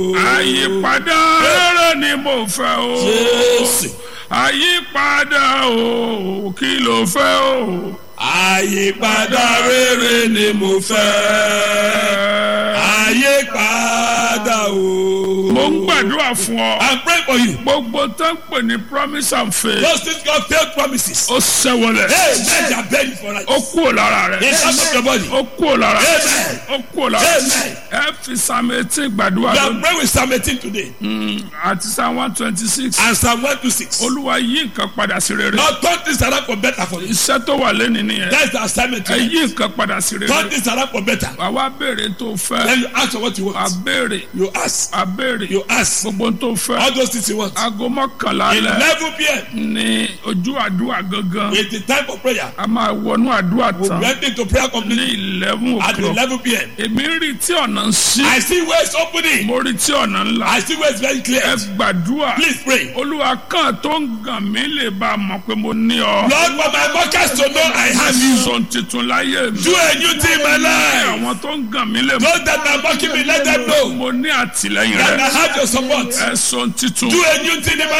àyípadà rere ni mo fẹ́ o. Jésù. àyípadà o kí ló fẹ́ o. àyípadà rere ni mo fẹ́. àyípadà o. mo ń gbàdúrà fún ọ. I'm praying for you. gbogbo tó ń pè ní promise and faith. Those things God failed promises. ó ṣẹ́wọlẹ̀. Hey, men they are begging for ó us. kúrò lára rẹ̀. It's out of your body. ó kúrò lára rẹ̀. Amen. ó kúrò lára rẹ̀. Amen. ẹ fi psalm eighteen gbàdúrà We are lónìí. praying with Psalm 18 today. àti psalm one twenty six. And Psalm 126. olúwa yí nǹkan padà sí rere. Lord, turn this around for better for you. iṣẹ́ tó wà lẹ́nu nìyẹn. That's the assignment ẹ today. yí nǹkan padà sí Turn rere. this around for better. àwa béèrè tó fẹ́. Then you ask for what you a want. béèrè. You ask. a béèrè. You ask. gbogbo tó fẹ́. All those things you want. aago mọ́kànlá lẹ̀ 11 p.m. ní ojú àdúrà gangan. is the time for prayer. a máa wọnú àdúrà We tán went into prayer ní completely eleven at o'clock. 11 p.m. èmi rí tí ọ̀nà ń ṣí. I see ways opening. mo rí tí ọ̀nà ńlá. I see ways very ẹ clear. gbàdúrà. Please pray. olúwa kan tó ń gàn mí lè bá a mọ̀ pé mo ní ọ. Lord, for my workers to know I have you. sọ tuntun láyé mi. Do a new thing in my life. àwọn tó ń gàn mí lè mọ̀. Those that are mocking me, let them know mo ní àtìlẹyìn that I rẹ. have your support. ẹ sọ tuntun. Do a new thing in my